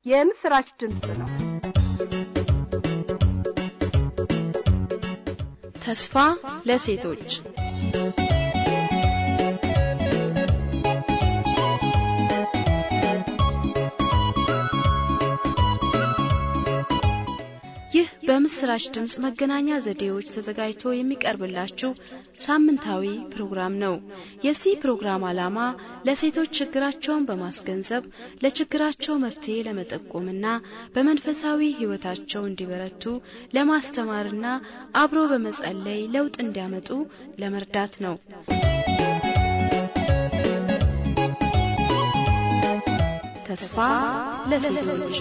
የምስራች ድምፅ ነው። ተስፋ ለሴቶች ይህ በምስራች ድምፅ መገናኛ ዘዴዎች ተዘጋጅቶ የሚቀርብላችሁ ሳምንታዊ ፕሮግራም ነው። የዚህ ፕሮግራም ዓላማ ለሴቶች ችግራቸውን በማስገንዘብ ለችግራቸው መፍትሄ ለመጠቆምና በመንፈሳዊ ሕይወታቸው እንዲበረቱ ለማስተማርና አብሮ በመጸለይ ለውጥ እንዲያመጡ ለመርዳት ነው። ተስፋ ለሴቶች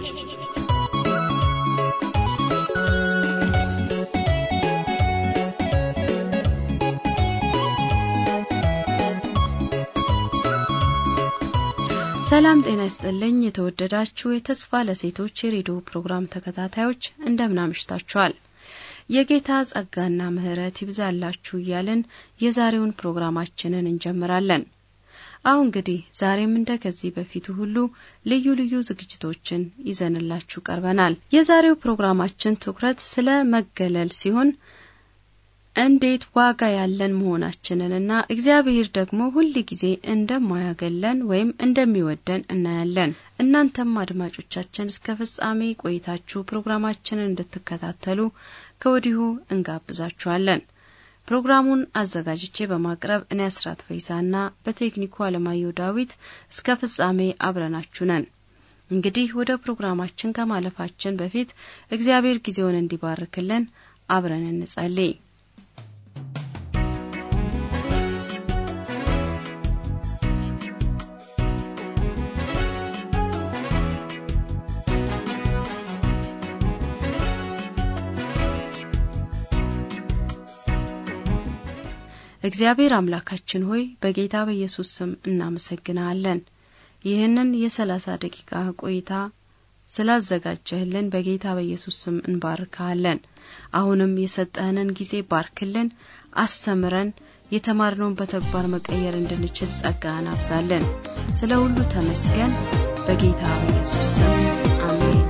ሰላም ጤና ይስጥልኝ። የተወደዳችሁ የተስፋ ለሴቶች የሬዲዮ ፕሮግራም ተከታታዮች እንደምን አምሽታችኋል? የጌታ ጸጋና ምሕረት ይብዛላችሁ እያልን የዛሬውን ፕሮግራማችንን እንጀምራለን። አሁን እንግዲህ ዛሬም እንደ ከዚህ በፊቱ ሁሉ ልዩ ልዩ ዝግጅቶችን ይዘንላችሁ ቀርበናል። የዛሬው ፕሮግራማችን ትኩረት ስለ መገለል ሲሆን እንዴት ዋጋ ያለን መሆናችንንና እግዚአብሔር ደግሞ ሁል ጊዜ እንደማያገለን ወይም እንደሚወደን እናያለን። እናንተም አድማጮቻችን እስከ ፍጻሜ ቆይታችሁ ፕሮግራማችንን እንድትከታተሉ ከወዲሁ እንጋብዛችኋለን። ፕሮግራሙን አዘጋጅቼ በማቅረብ እኔ አስራት ፈይሳና በቴክኒኩ አለማየሁ ዳዊት እስከ ፍጻሜ አብረናችሁ ነን። እንግዲህ ወደ ፕሮግራማችን ከማለፋችን በፊት እግዚአብሔር ጊዜውን እንዲባርክልን አብረን እንጸልይ። እግዚአብሔር አምላካችን ሆይ በጌታ በኢየሱስ ስም እናመሰግናለን። ይህንን የሰላሳ ደቂቃ ቆይታ ስላዘጋጀህልን በጌታ በኢየሱስ ስም እንባርካለን። አሁንም የሰጠህንን ጊዜ ባርክልን፣ አስተምረን፣ የተማርነውን በተግባር መቀየር እንድንችል ጸጋህን አብዛለን። ስለ ሁሉ ተመስገን። በጌታ በኢየሱስ ስም አሜን።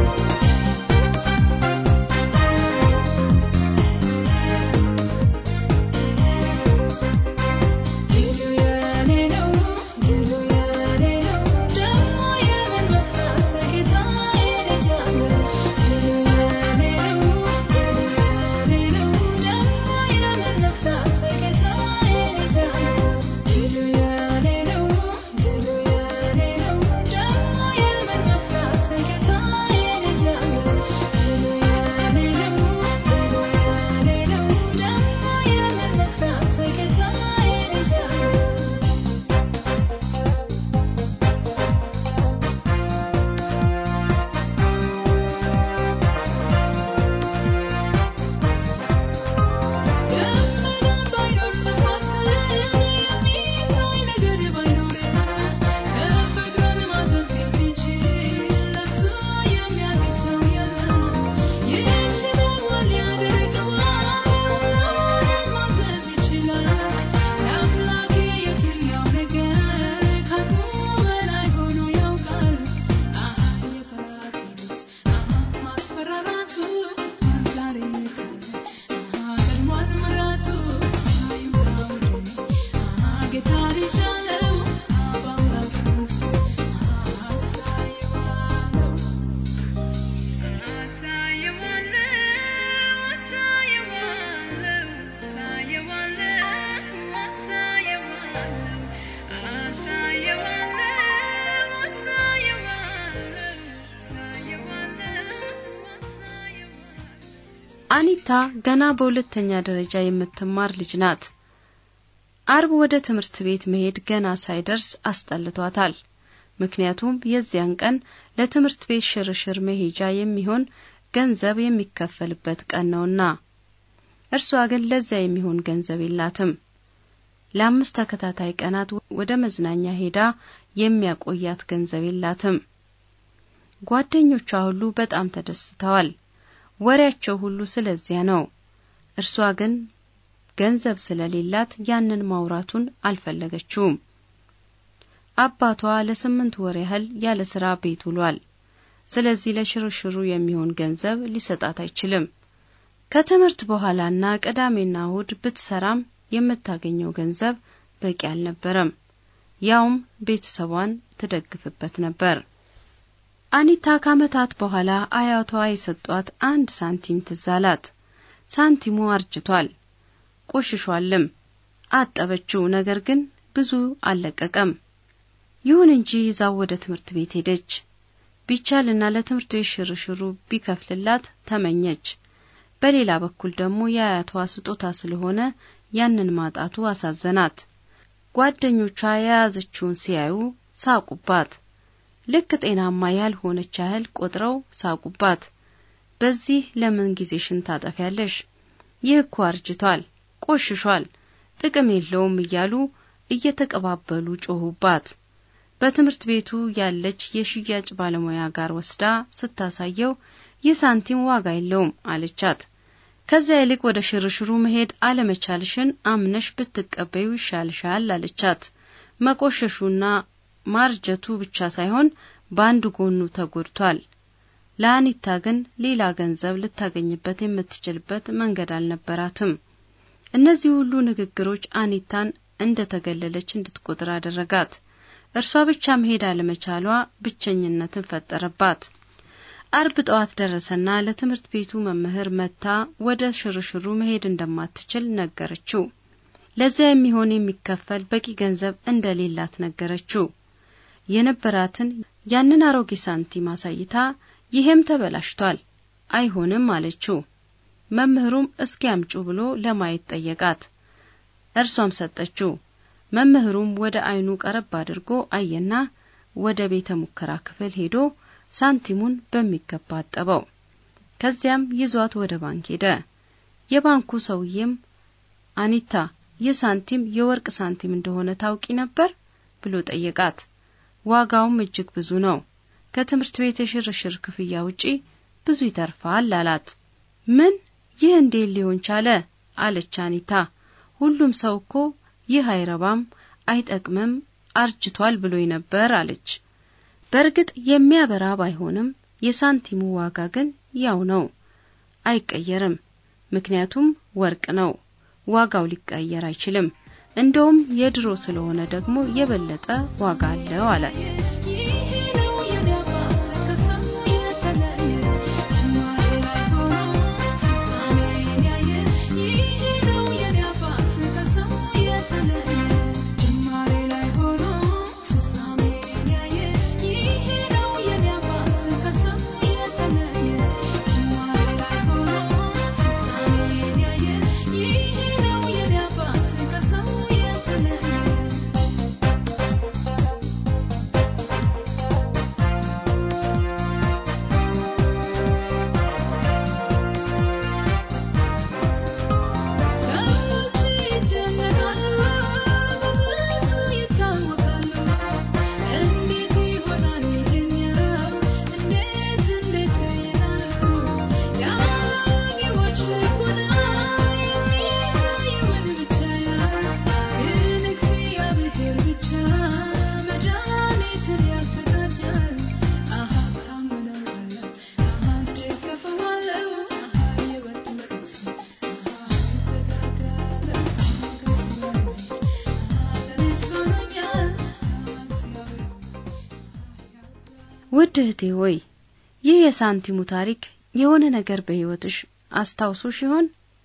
አኒታ ገና በሁለተኛ ደረጃ የምትማር ልጅ ናት። አርብ ወደ ትምህርት ቤት መሄድ ገና ሳይደርስ አስጠልቷታል። ምክንያቱም የዚያን ቀን ለትምህርት ቤት ሽርሽር መሄጃ የሚሆን ገንዘብ የሚከፈልበት ቀን ነውና፣ እርሷ ግን ለዚያ የሚሆን ገንዘብ የላትም። ለአምስት ተከታታይ ቀናት ወደ መዝናኛ ሄዳ የሚያቆያት ገንዘብ የላትም። ጓደኞቿ ሁሉ በጣም ተደስተዋል። ወሬያቸው ሁሉ ስለዚያ ነው። እርሷ ግን ገንዘብ ስለሌላት ያንን ማውራቱን አልፈለገችውም። አባቷ ለስምንት ወር ያህል ያለ ስራ ቤት ውሏል። ስለዚህ ለሽርሽሩ የሚሆን ገንዘብ ሊሰጣት አይችልም። ከትምህርት በኋላና ቅዳሜና እሁድ ብትሰራም የምታገኘው ገንዘብ በቂ አልነበረም። ያውም ቤተሰቧን ትደግፍበት ነበር። አኒታ ከዓመታት በኋላ አያቷ የሰጧት አንድ ሳንቲም ትዝ አላት። ሳንቲሙ አርጅቷል፣ ቆሽሿልም። አጠበችው፣ ነገር ግን ብዙ አልለቀቀም። ይሁን እንጂ ይዛው ወደ ትምህርት ቤት ሄደች። ቢቻልና ለትምህርት ቤት ሽርሽሩ ቢከፍልላት ተመኘች። በሌላ በኩል ደግሞ የአያቷ ስጦታ ስለሆነ ያንን ማጣቱ አሳዘናት። ጓደኞቿ የያዘችውን ሲያዩ ሳቁባት። ልክ ጤናማ ያልሆነች ያህል ቆጥረው ሳቁባት። በዚህ ለምን ጊዜሽን ታጠፊያለሽ? ይህ እኮ አርጅቷል፣ ቆሽሿል፣ ጥቅም የለውም እያሉ እየተቀባበሉ ጮሁባት። በትምህርት ቤቱ ያለች የሽያጭ ባለሙያ ጋር ወስዳ ስታሳየው ይህ ሳንቲም ዋጋ የለውም አለቻት። ከዚያ ይልቅ ወደ ሽርሽሩ መሄድ አለመቻልሽን አምነሽ ብትቀበዩ ይሻልሻል አለቻት። መቆሸሹና ማርጀቱ ብቻ ሳይሆን በአንድ ጎኑ ተጎድቷል። ለአኒታ ግን ሌላ ገንዘብ ልታገኝበት የምትችልበት መንገድ አልነበራትም። እነዚህ ሁሉ ንግግሮች አኒታን እንደ ተገለለች እንድትቆጥር አደረጋት። እርሷ ብቻ መሄድ አለመቻሏ ብቸኝነትን ፈጠረባት። አርብ ጠዋት ደረሰና ለትምህርት ቤቱ መምህር መታ ወደ ሽርሽሩ መሄድ እንደማትችል ነገረችው። ለዚያ የሚሆን የሚከፈል በቂ ገንዘብ እንደሌላት ነገረችው። የነበራትን ያንን አሮጌ ሳንቲም አሳይታ ይሄም ተበላሽቷል፣ አይሆንም አለችው። መምህሩም እስኪ አምጩ ብሎ ለማየት ጠየቃት። እርሷም ሰጠችው። መምህሩም ወደ አይኑ ቀረብ አድርጎ አየና ወደ ቤተ ሙከራ ክፍል ሄዶ ሳንቲሙን በሚገባ አጠበው። ከዚያም ይዟት ወደ ባንክ ሄደ። የባንኩ ሰውዬም አኒታ ይህ ሳንቲም የወርቅ ሳንቲም እንደሆነ ታውቂ ነበር ብሎ ጠየቃት። ዋጋውም እጅግ ብዙ ነው። ከትምህርት ቤት የሽርሽር ክፍያ ውጪ ብዙ ይተርፋል አላት። ምን? ይህ እንዴት ሊሆን ቻለ? አለች አኒታ። ሁሉም ሰው እኮ ይህ አይረባም፣ አይጠቅምም፣ አርጅቷል ብሎኝ ነበር አለች። በእርግጥ የሚያበራ ባይሆንም የሳንቲሙ ዋጋ ግን ያው ነው፣ አይቀየርም። ምክንያቱም ወርቅ ነው፣ ዋጋው ሊቀየር አይችልም። እንደውም የድሮ ስለሆነ ደግሞ የበለጠ ዋጋ አለው አላት። ውድ እህቴ ሆይ ይህ የሳንቲሙ ታሪክ የሆነ ነገር በሕይወትሽ አስታውሶሽ ይሆን?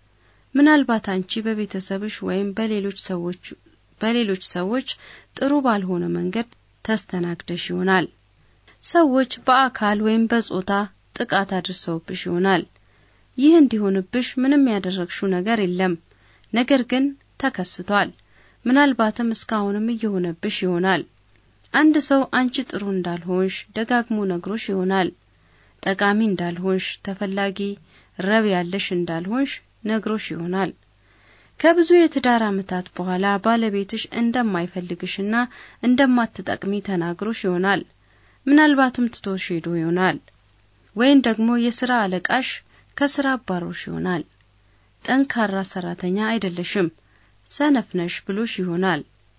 ምናልባት አንቺ በቤተሰብሽ ወይም በሌሎች ሰዎች በሌሎች ሰዎች ጥሩ ባልሆነ መንገድ ተስተናግደሽ ይሆናል። ሰዎች በአካል ወይም በጾታ ጥቃት አድርሰውብሽ ይሆናል። ይህ እንዲሆንብሽ ምንም ያደረግሽው ነገር የለም፣ ነገር ግን ተከስቷል። ምናልባትም እስካሁንም እየሆነብሽ ይሆናል። አንድ ሰው አንቺ ጥሩ እንዳልሆንሽ ደጋግሞ ነግሮሽ ይሆናል። ጠቃሚ እንዳልሆንሽ፣ ተፈላጊ ረብ ያለሽ እንዳልሆንሽ ነግሮሽ ይሆናል። ከብዙ የትዳር ዓመታት በኋላ ባለቤትሽ እንደማይፈልግሽና እንደማትጠቅሚ ተናግሮሽ ይሆናል። ምናልባትም ትቶሽ ሄዶ ይሆናል። ወይም ደግሞ የሥራ አለቃሽ ከሥራ አባሮሽ ይሆናል። ጠንካራ ሰራተኛ አይደለሽም፣ ሰነፍ ነሽ ብሎሽ ይሆናል።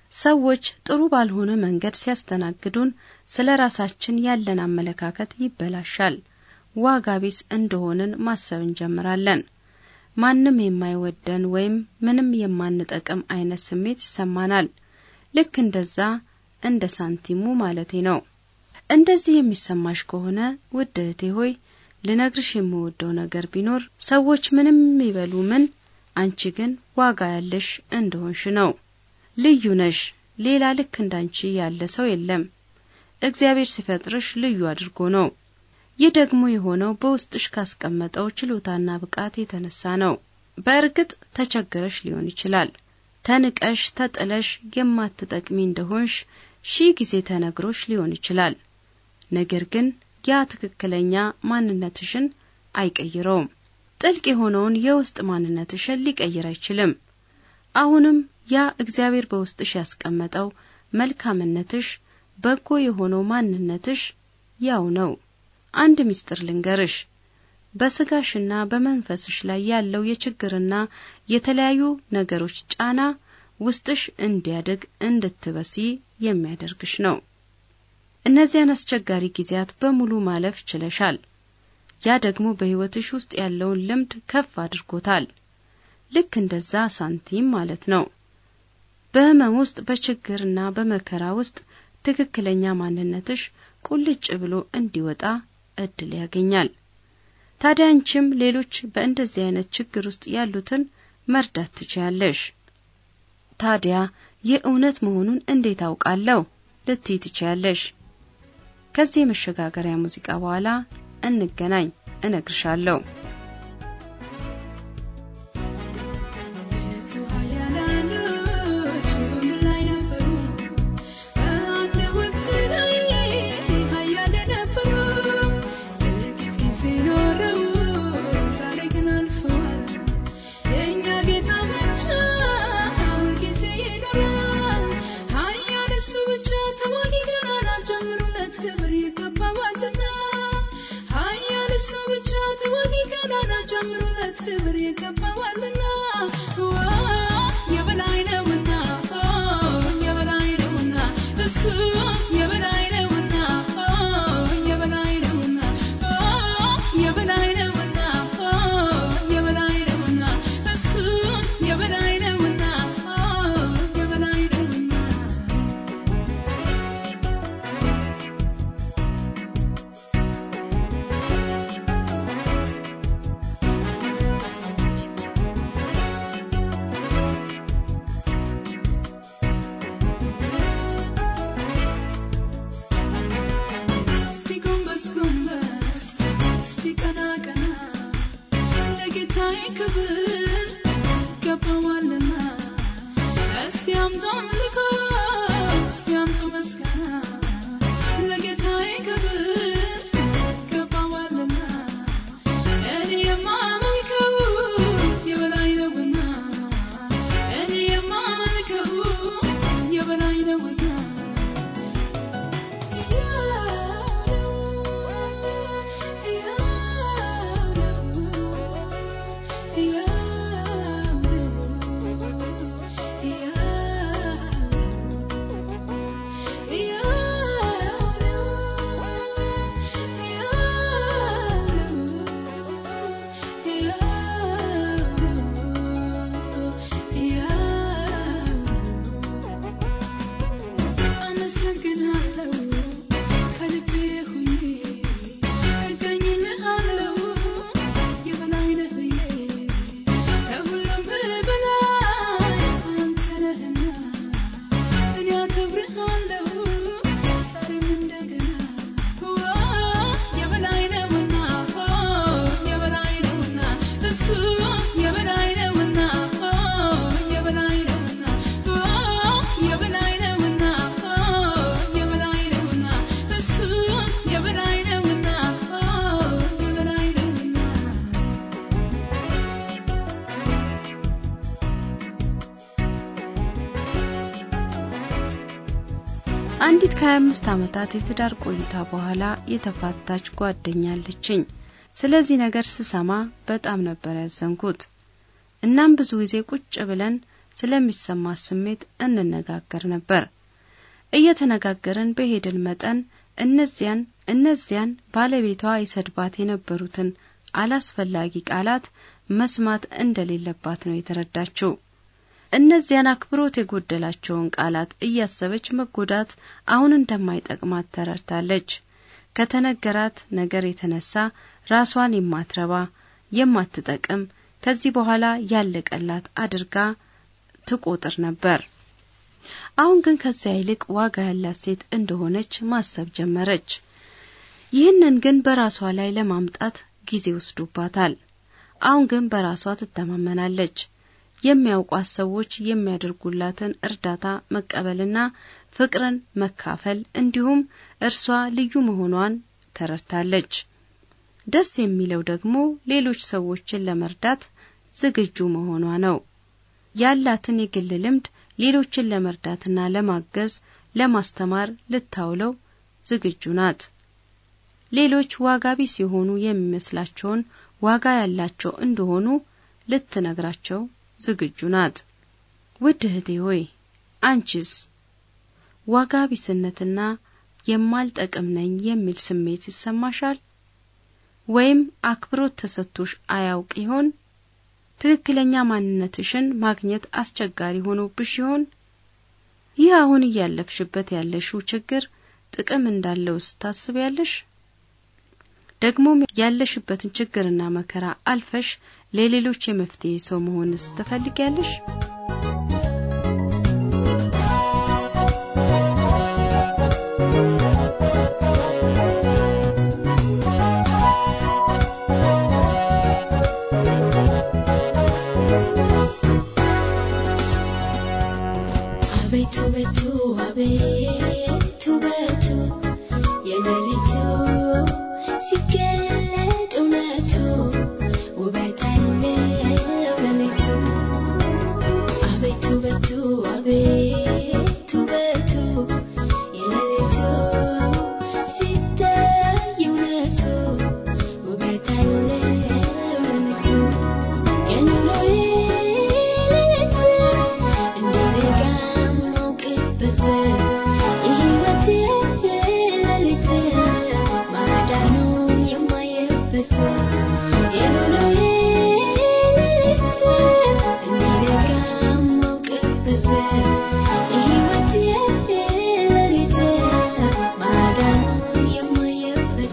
ሰዎች ጥሩ ባልሆነ መንገድ ሲያስተናግዱን ስለ ራሳችን ያለን አመለካከት ይበላሻል። ዋጋ ቢስ እንደሆንን ማሰብ እንጀምራለን። ማንም የማይወደን ወይም ምንም የማንጠቅም አይነት ስሜት ይሰማናል። ልክ እንደዛ እንደ ሳንቲሙ ማለቴ ነው። እንደዚህ የሚሰማሽ ከሆነ ውድ እህቴ ሆይ ልነግርሽ የምወደው ነገር ቢኖር ሰዎች ምንም ይበሉ ምን፣ አንቺ ግን ዋጋ ያለሽ እንደሆንሽ ነው። ልዩ ነሽ። ሌላ ልክ እንዳንቺ ያለ ሰው የለም። እግዚአብሔር ሲፈጥርሽ ልዩ አድርጎ ነው። ይህ ደግሞ የሆነው በውስጥሽ ካስቀመጠው ችሎታና ብቃት የተነሳ ነው። በእርግጥ ተቸግረሽ ሊሆን ይችላል። ተንቀሽ ተጥለሽ የማትጠቅሚ እንደሆንሽ ሺህ ጊዜ ተነግሮሽ ሊሆን ይችላል። ነገር ግን ያ ትክክለኛ ማንነትሽን አይቀይረውም። ጥልቅ የሆነውን የውስጥ ማንነትሽን ሊቀይር አይችልም። አሁንም ያ እግዚአብሔር በውስጥሽ ያስቀመጠው መልካምነትሽ፣ በጎ የሆነው ማንነትሽ ያው ነው። አንድ ምስጢር ልንገርሽ። በስጋሽና በመንፈስሽ ላይ ያለው የችግርና የተለያዩ ነገሮች ጫና ውስጥሽ እንዲያድግ እንድትበሲ የሚያደርግሽ ነው። እነዚያን አስቸጋሪ ጊዜያት በሙሉ ማለፍ ችለሻል። ያ ደግሞ በሕይወትሽ ውስጥ ያለውን ልምድ ከፍ አድርጎታል። ልክ እንደዛ ሳንቲም ማለት ነው። በሕመም ውስጥ በችግርና በመከራ ውስጥ ትክክለኛ ማንነትሽ ቁልጭ ብሎ እንዲወጣ እድል ያገኛል። ታዲያ አንቺም ሌሎች በእንደዚህ አይነት ችግር ውስጥ ያሉትን መርዳት ትችያለሽ። ታዲያ ይህ እውነት መሆኑን እንዴት አውቃለሁ ልትይ ትችያለሽ። ከዚህ የመሸጋገሪያ ሙዚቃ በኋላ እንገናኝ፣ እነግርሻለሁ። ክብር ይገባዋልና የበላይ ነውና የበላይ ነውና እሱ የበላይ ነውና የበላይ ነውና የበላይ ነውና የበላይ ነውና እሱ የበላይ ነውና የበላይ ነውና እስቲ ጎንበስ ጎንበስ እስቲ ቀና ቀና ለጌታዬ ክብር ይገባዋልና እስቲ አምጡ አምልኮ እስቲ አምጡ ምስጋና ለጌታዬ ክብር ይገባዋልና እኔ የማመልከው የበላይ ነውና እኔ የማመልከው የበላይ ነውና አመሰግናለሁ ከልቤ ሆኜ እገኝልሃለሁ የበላይ ነህ ብዬ ከሁሉም በላይ አንተ ነህና እኔ አከብርሃለሁ ዛሬም እንደገና የበላይ ነውና የበላይ ነውና እሱ የበላይ ነውና የበላይ ነውና የበላይ ነውና የበላይ ነውና እሱ የበላይ ነውና የበላይ ነውና አንዲት ከ25 ዓመታት የትዳር ቆይታ በኋላ የተፋታች ጓደኛ አለችኝ። ስለዚህ ነገር ስሰማ በጣም ነበር ያዘንኩት። እናም ብዙ ጊዜ ቁጭ ብለን ስለሚሰማት ስሜት እንነጋገር ነበር። እየተነጋገርን በሄድን መጠን እነዚያን እነዚያን ባለቤቷ ይሰድባት የነበሩትን አላስፈላጊ ቃላት መስማት እንደሌለባት ነው የተረዳችው። እነዚያን አክብሮት የጎደላቸውን ቃላት እያሰበች መጎዳት አሁን እንደማይጠቅማት ተረድታለች። ከተነገራት ነገር የተነሳ ራሷን የማትረባ የማትጠቅም ከዚህ በኋላ ያለቀላት አድርጋ ትቆጥር ነበር። አሁን ግን ከዚያ ይልቅ ዋጋ ያላት ሴት እንደሆነች ማሰብ ጀመረች። ይህንን ግን በራሷ ላይ ለማምጣት ጊዜ ወስዶባታል። አሁን ግን በራሷ ትተማመናለች። የሚያውቋት ሰዎች የሚያደርጉላትን እርዳታ መቀበልና ፍቅርን መካፈል እንዲሁም እርሷ ልዩ መሆኗን ተረድታለች። ደስ የሚለው ደግሞ ሌሎች ሰዎችን ለመርዳት ዝግጁ መሆኗ ነው። ያላትን የግል ልምድ ሌሎችን ለመርዳትና ለማገዝ፣ ለማስተማር ልታውለው ዝግጁ ናት። ሌሎች ዋጋ ቢስ የሆኑ የሚመስላቸውን ዋጋ ያላቸው እንደሆኑ ልትነግራቸው ዝግጁ ናት። ውድ እህቴ ሆይ አንቺስ ዋጋ ቢስነትና የማልጠቅም ነኝ የሚል ስሜት ይሰማሻል? ወይም አክብሮት ተሰጥቶሽ አያውቅ ይሆን? ትክክለኛ ማንነትሽን ማግኘት አስቸጋሪ ሆኖብሽ ይሆን? ይህ አሁን እያለፍሽበት ያለሽው ችግር ጥቅም እንዳለውስ ታስቢያለሽ? ደግሞም ያለሽበትን ችግርና መከራ አልፈሽ ለሌሎች የመፍትሄ ሰው መሆንስ ትፈልጊያለሽ? አቤቱ ቤቱ አቤቱ ቤቱ የሌሊቱ ሲገለጥ እውነቱ ውበት አለው ሌሊቱ አቤቱ ቤቱ አቤቱ ቤቱ የሌሊቱ ሲታይ እውነቱ ውበት አለው ሌሊቱ የኑሮዬ ሌሊት እንዲነጋ ማውቅበት የሕይወቴ ሌሊት ማዳኑን የማየበት የኑሮዬ ሌሊት እንዲነጋ ማውቅበት የሕይወቴ ሌሊት ማዳኑን የማየበት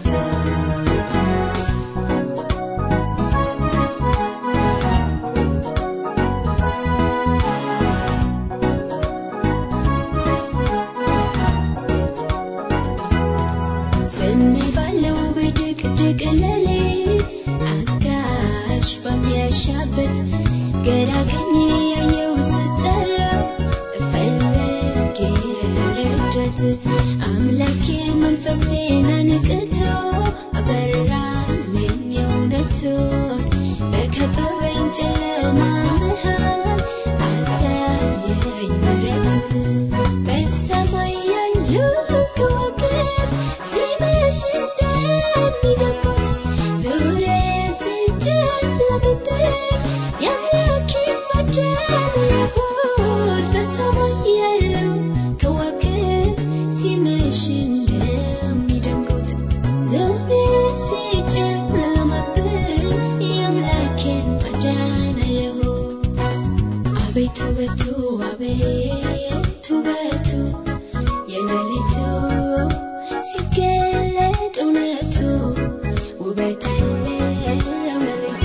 ዝም ባለው በድቅድቅ ሌሊት አጋሽ በሚያሻበት ግራ ቀኝ ያየው ስጠራ እፈልግ ረዳት አምላኬ መንፈሴን አንቅቶ አበራልኝ እውነቱን በከበበኝ ጨለማ መሃል አሳየኝ ምሕረቱን በሰማይ ያሉ ከዋክብት ሲመሽ እንደሚደምቁት ዙሪያዬ ሲጨለምብኝ የአምላኬን ማዳን ያየሁት በሰማይ ያሉ ከዋክብት ሲመሽ እንደሚደምቁት ዙሪያዬ ሲጨለምብኝ የአምላኬን ማዳን አየሁት። አቤቱ ቤቱ አቤቱ ቤቱ የሌሊቱ ሲገለጥ እውነቱ ውበት አለው ሌሊቱ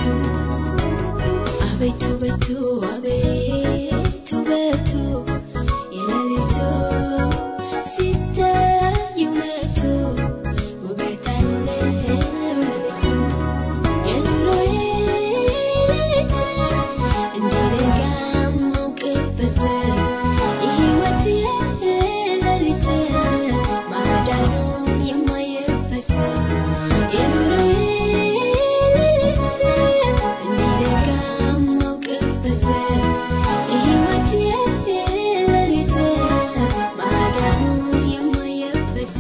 አቤቱ ቤቱ አቤቱ ቤቱ የሌሊቱ ሲታይ እውነቱ ውበት አለው ሌሊቱ የኑሮዬ ሌሊት እንዲነጋ ማውቅበት የሕይወቴ ሌሊት ማዳኑን የማየበት የኑሮዬ ሌሊት እንዲነጋ ማውቅበት የሕይወቴ ሌሊት ማዳኑን የማየበት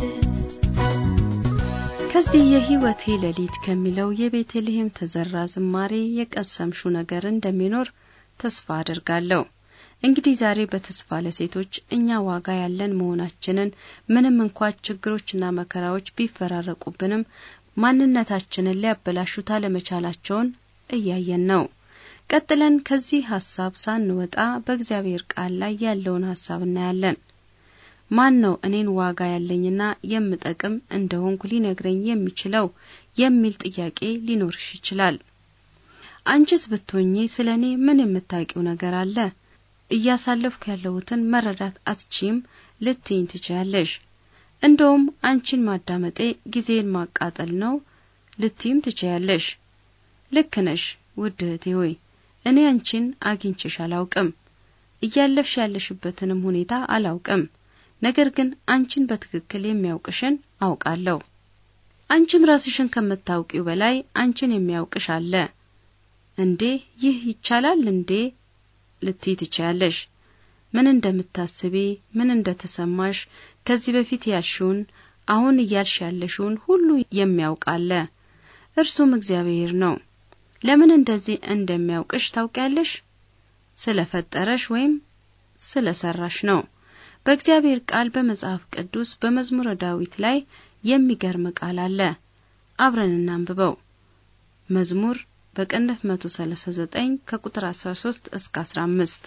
ከዚህ የሕይወቴ ሌሊት ከሚለው የቤተልሔም ተዘራ ዝማሬ የቀሰምሹ ነገር እንደሚኖር ተስፋ አድርጋለሁ። እንግዲህ ዛሬ በተስፋ ለሴቶች እኛ ዋጋ ያለን መሆናችንን ምንም እንኳ ችግሮችና መከራዎች ቢፈራረቁብንም ማንነታችንን ሊያበላሹት አለመቻላቸውን እያየን ነው። ቀጥለን ከዚህ ሀሳብ ሳንወጣ በእግዚአብሔር ቃል ላይ ያለውን ሀሳብ እናያለን። ማን ነው እኔን ዋጋ ያለኝና የምጠቅም እንደሆንኩ ሊነግረኝ የሚችለው የሚል ጥያቄ ሊኖርሽ ይችላል። አንቺስ ብትሆኚ ስለ እኔ ምን የምታውቂው ነገር አለ? እያሳለፍኩ ያለሁትን መረዳት አትችም ልትይኝ ትችያለሽ። እንደውም አንቺን ማዳመጤ ጊዜን ማቃጠል ነው ልትይም ትችያለሽ። ልክ ነሽ ውድ እህቴ ሆይ እኔ አንቺን አግኝቼሽ አላውቅም፣ እያለፍሽ ያለሽበትንም ሁኔታ አላውቅም። ነገር ግን አንቺን በትክክል የሚያውቅሽን አውቃለሁ። አንቺም ራስሽን ከምታውቂው በላይ አንቺን የሚያውቅሽ አለ። እንዴ ይህ ይቻላል እንዴ ልትይ ትችያለሽ። ምን እንደምታስቢ፣ ምን እንደተሰማሽ፣ ከዚህ በፊት ያልሽውን፣ አሁን እያልሽ ያለሽውን ሁሉ የሚያውቅ አለ። እርሱም እግዚአብሔር ነው። ለምን እንደዚህ እንደሚያውቅሽ ታውቂያለሽ? ስለፈጠረሽ ወይም ስለሰራሽ ነው። በእግዚአብሔር ቃል በመጽሐፍ ቅዱስ በመዝሙረ ዳዊት ላይ የሚገርም ቃል አለ። አብረን እናንብበው። መዝሙር በቅንፍ 139 ከቁጥር 13 እስከ 15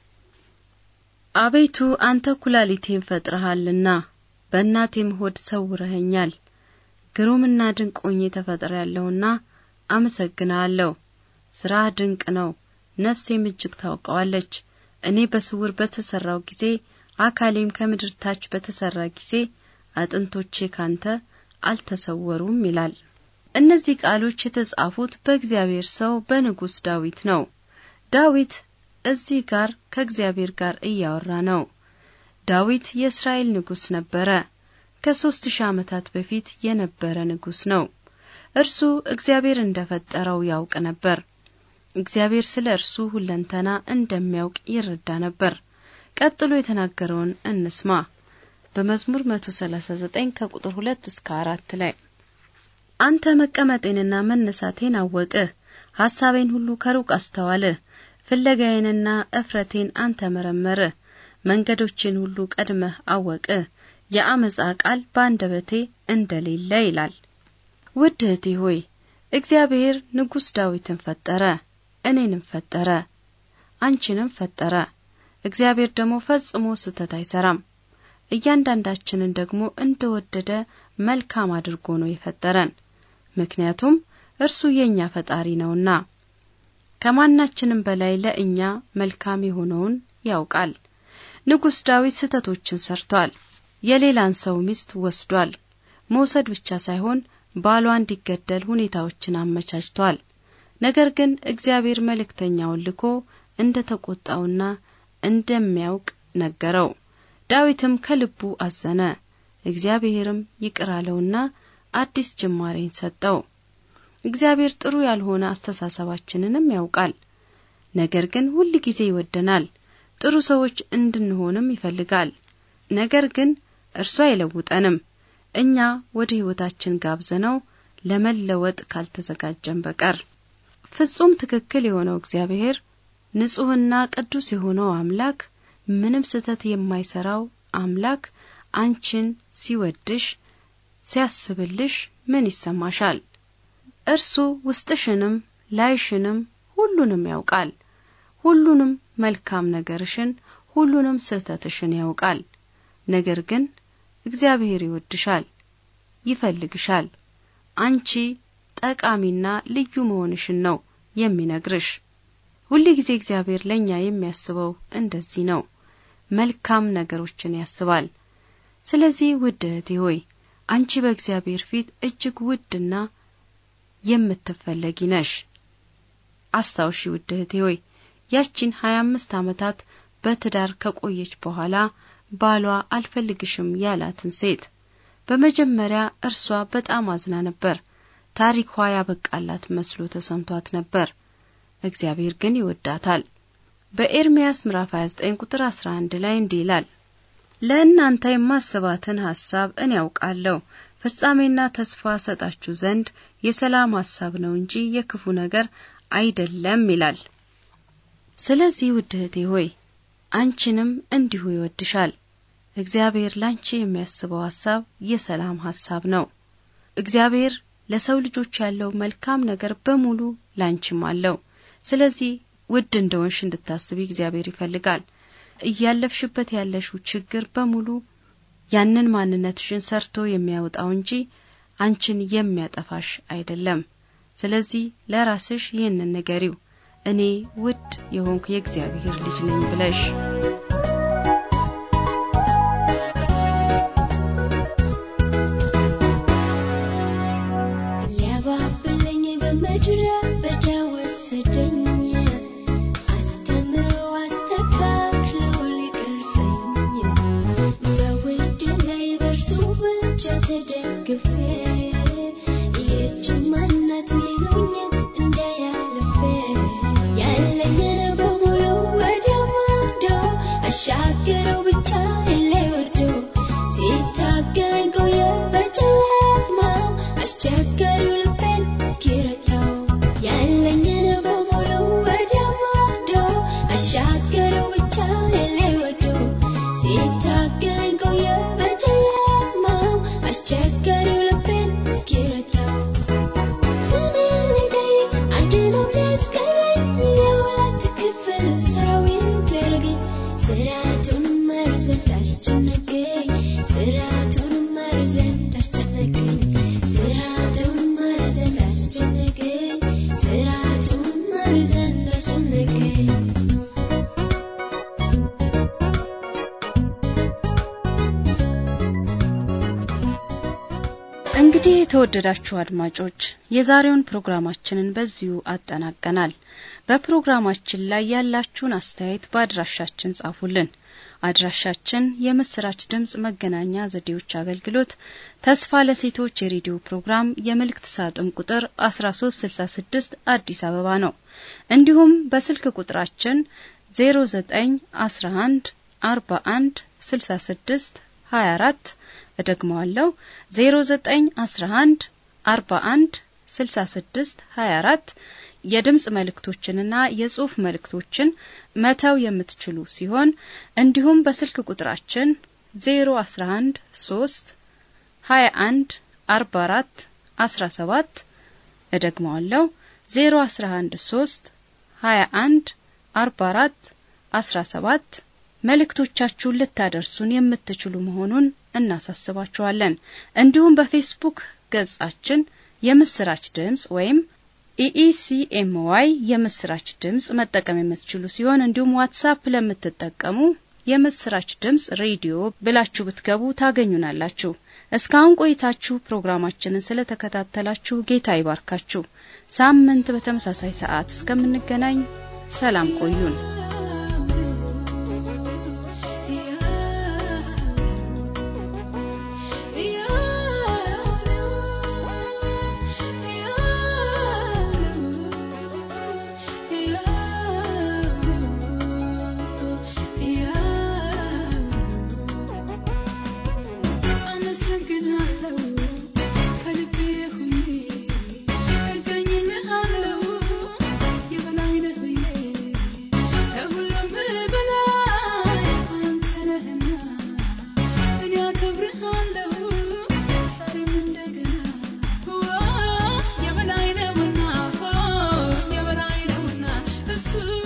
አቤቱ አንተ ኩላሊቴን ፈጥረሃልና በእናቴም ሆድ ሰውረኸኛል። ግሩምና ድንቅ ሆኜ ተፈጥሬያለሁና አመሰግናለሁ። ስራህ ድንቅ ነው፣ ነፍሴም እጅግ ታውቀዋለች። እኔ በስውር በተሰራው ጊዜ አካሌም ከምድር ታች በተሰራ ጊዜ አጥንቶቼ ካንተ አልተሰወሩም ይላል። እነዚህ ቃሎች የተጻፉት በእግዚአብሔር ሰው በንጉሥ ዳዊት ነው። ዳዊት እዚህ ጋር ከእግዚአብሔር ጋር እያወራ ነው። ዳዊት የእስራኤል ንጉሥ ነበረ። ከሶስት ሺህ ዓመታት በፊት የነበረ ንጉሥ ነው። እርሱ እግዚአብሔር እንደፈጠረው ያውቅ ነበር። እግዚአብሔር ስለ እርሱ ሁለንተና እንደሚያውቅ ይረዳ ነበር። ቀጥሎ የተናገረውን እንስማ። በመዝሙር 139 ከቁጥር 2 እስከ 4 ላይ አንተ መቀመጤንና መነሳቴን አወቅህ፣ ሐሳቤን ሁሉ ከሩቅ አስተዋልህ። ፍለጋዬንና እፍረቴን አንተ መረመርህ፣ መንገዶቼን ሁሉ ቀድመህ አወቅህ። የአመፃ ቃል በአንደበቴ እንደሌለ ይላል። ውድ እህቴ ሆይ እግዚአብሔር ንጉሥ ዳዊትን ፈጠረ፣ እኔንም ፈጠረ፣ አንቺንም ፈጠረ። እግዚአብሔር ደግሞ ፈጽሞ ስህተት አይሰራም። እያንዳንዳችንን ደግሞ እንደወደደ መልካም አድርጎ ነው የፈጠረን። ምክንያቱም እርሱ የእኛ ፈጣሪ ነውና ከማናችንም በላይ ለእኛ መልካም የሆነውን ያውቃል። ንጉሥ ዳዊት ስህተቶችን ሰርቷል። የሌላን ሰው ሚስት ወስዷል። መውሰድ ብቻ ሳይሆን ባሏ እንዲገደል ሁኔታዎችን አመቻችቷል። ነገር ግን እግዚአብሔር መልእክተኛውን ልኮ እንደ ተቆጣውና እንደሚያውቅ ነገረው። ዳዊትም ከልቡ አዘነ። እግዚአብሔርም ይቅር አለውና አዲስ ጅማሬን ሰጠው። እግዚአብሔር ጥሩ ያልሆነ አስተሳሰባችንንም ያውቃል። ነገር ግን ሁል ጊዜ ይወደናል። ጥሩ ሰዎች እንድንሆንም ይፈልጋል። ነገር ግን እርሱ አይለውጠንም። እኛ ወደ ሕይወታችን ጋብዘነው ለመለወጥ ካልተዘጋጀን በቀር ፍጹም ትክክል የሆነው እግዚአብሔር ንጹሕና ቅዱስ የሆነው አምላክ ምንም ስህተት የማይሰራው አምላክ አንቺን ሲወድሽ ሲያስብልሽ ምን ይሰማሻል? እርሱ ውስጥሽንም ላይሽንም ሁሉንም ያውቃል። ሁሉንም መልካም ነገርሽን፣ ሁሉንም ስህተትሽን ያውቃል። ነገር ግን እግዚአብሔር ይወድሻል፣ ይፈልግሻል። አንቺ ጠቃሚና ልዩ መሆንሽን ነው የሚነግርሽ። ሁል ጊዜ እግዚአብሔር ለእኛ የሚያስበው እንደዚህ ነው፣ መልካም ነገሮችን ያስባል። ስለዚህ ውድ እህቴ ሆይ አንቺ በእግዚአብሔር ፊት እጅግ ውድና የምትፈለጊ ነሽ። አስታውሺ ውድ እህቴ ሆይ ያቺን ሀያ አምስት ዓመታት በትዳር ከቆየች በኋላ ባሏ አልፈልግሽም ያላትን ሴት በመጀመሪያ እርሷ በጣም አዝና ነበር። ታሪኳ ያበቃላት መስሎ ተሰምቷት ነበር። እግዚአብሔር ግን ይወዳታል። በኤርምያስ ምዕራፍ 29 ቁጥር 11 ላይ እንዲህ ይላል፣ ለእናንተ የማስባትን ሐሳብ እኔ ያውቃለሁ፣ ፍጻሜና ተስፋ ሰጣችሁ ዘንድ የሰላም ሐሳብ ነው እንጂ የክፉ ነገር አይደለም ይላል። ስለዚህ ውድ እህቴ ሆይ አንቺንም እንዲሁ ይወድሻል። እግዚአብሔር ላንቺ የሚያስበው ሐሳብ የሰላም ሐሳብ ነው። እግዚአብሔር ለሰው ልጆች ያለው መልካም ነገር በሙሉ ላንቺም አለው። ስለዚህ ውድ እንደሆንሽ እንድታስቢ እግዚአብሔር ይፈልጋል። እያለፍሽበት ያለሽው ችግር በሙሉ ያንን ማንነትሽን ሰርቶ የሚያወጣው እንጂ አንቺን የሚያጠፋሽ አይደለም። ስለዚህ ለራስሽ ይህንን ንገሪው፣ እኔ ውድ የሆንኩ የእግዚአብሔር ልጅ ነኝ ብለሽ ሊያባብለኝ በምድረ በዳ ወሰደኝ አስተምሮ አስተካክሎ ሊቀርጸኝ በውድ ላይ በእርሱ ብቻ ተደግፌ ይህች ማናት ሚሉኝን እንዳያልፌ ያለኝን በሙሉ ወደ ማዶ አሻገረው ብቻ የላይ ወዶ ሲታገለኝ ቆየ በጨለማው አስቸጋሪው ልቤን እስኪረታው ያለኝን በሙሉ ወደ ማዶ አሻገረው ብቻ የላይ ወዶ ሲታገለኝ ቆየ በጨለማው አስቸጋሪው ልቤን እስኪረታው ስሜን ሊጠይቅ አንድ ነው ሊያስቀረኝ የሁለት ክፍል ሰራዊት ሊያደርገኝ ስርዓቱን መርዘት አስጨነቀኝ ስርዓቱን መርዘት አስጨነቀኝ ስርዓቱን መርዘት አስጨነቀኝ ስርዓቱን መርዘት አስጨነቀኝ እንግዲህ የተወደዳችሁ አድማጮች የዛሬውን ፕሮግራማችንን በዚሁ አጠናቀናል። በፕሮግራማችን ላይ ያላችሁን አስተያየት በአድራሻችን ጻፉልን። አድራሻችን የምስራች ድምጽ መገናኛ ዘዴዎች አገልግሎት ተስፋ ለሴቶች የሬዲዮ ፕሮግራም የመልእክት ሳጥን ቁጥር 1366 አዲስ አበባ ነው። እንዲሁም በስልክ ቁጥራችን 0911 41 66 24 እደግመዋለሁ 0911 41 66 24 የድምጽ መልእክቶችንና የጽሑፍ መልእክቶችን መተው የምትችሉ ሲሆን እንዲሁም በስልክ ቁጥራችን 011 3 21 44 17 እደግመዋለሁ 011 3 21 44 17 መልእክቶቻችሁን ልታደርሱን የምትችሉ መሆኑን እናሳስባችኋለን። እንዲሁም በፌስቡክ ገጻችን የምስራች ድምጽ ወይም ኢኢሲኤምዋይ የምስራች ድምጽ መጠቀም የምትችሉ ሲሆን እንዲሁም ዋትሳፕ ለምትጠቀሙ የምስራች ድምጽ ሬዲዮ ብላችሁ ብትገቡ ታገኙናላችሁ። እስካሁን ቆይታችሁ ፕሮግራማችንን ስለተከታተላችሁ ጌታ ይባርካችሁ። ሳምንት በተመሳሳይ ሰዓት እስከምንገናኝ ሰላም ቆዩን። አመሰግናለሁ ከልቤ ሆኜ እገኝልሃለሁ የበላይ ነህ ብዬ ከሁሉም በላይ አንተ ነህና እኔ አከብርሃለሁ ዛሬም እንደገና የበላይ ነውና የበላይ ነውና እሱ